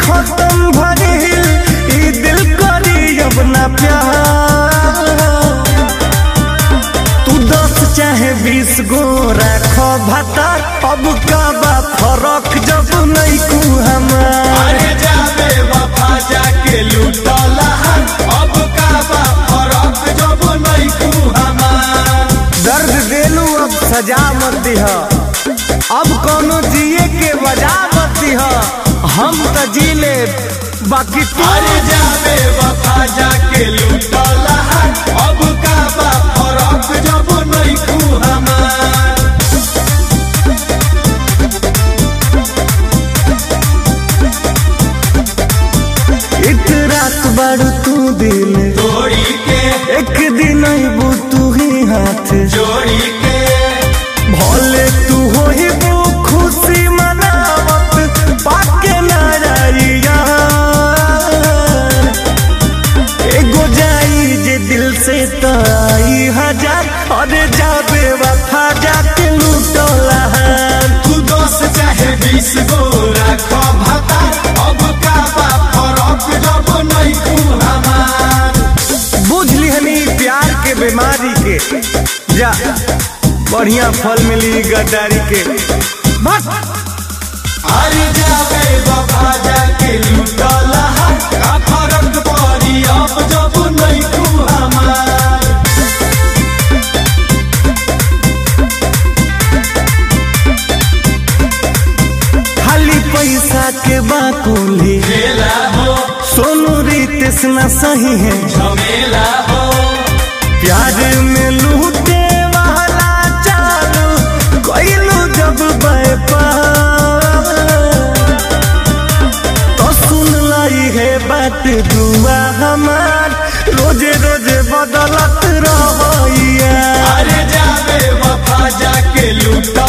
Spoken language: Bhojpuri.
खत्म भइल ई दिल करी अब ना प्यार तू दस चाहे बीस गो राख भातार अब का बा फरक जब नहीं कू हमार अरे जाबे वफा जाके लूटला अब का बा फरक जब नहीं तू हमार दर्द देलू अब सजा मत दिह अब कोनो जिए के वजह मत दिह हम त जी ले बाकी तू अरे जाबे वफा जाके लूटला अब का बा फरक जब नहीं तू हमार एक रात बारू तू दिल तोड़ी के एक दिन अबू तू ही हाथ जोड़ी के भले तू हो ही वो खुशी मनावत पाके ना जाइया एगो जाई जे दिल से तो आई हजार अरे जाबे वफा जाके लूटला तू दस चाहे बीस गो राखो भाता अब का बा फरक जब नहीं तू हमार बुझ लिहनी प्यार के बीमारी के जा बढ़िया फल मिली गद्दारी के बस अरे जाबे बाबा जाके लूटला का फरक पड़ी अब जब नहीं तू हमार खाली पैसा के बाकुली खेला हो सोनू रितेश न सही है झमेला हो प्यार में लूटे वाला चालू कोइलू जब व्यापार तो सुन लाई है बात दुआ हमार रोजे रोजे बदलत रहिया अरे जाबे वफा जाके लूट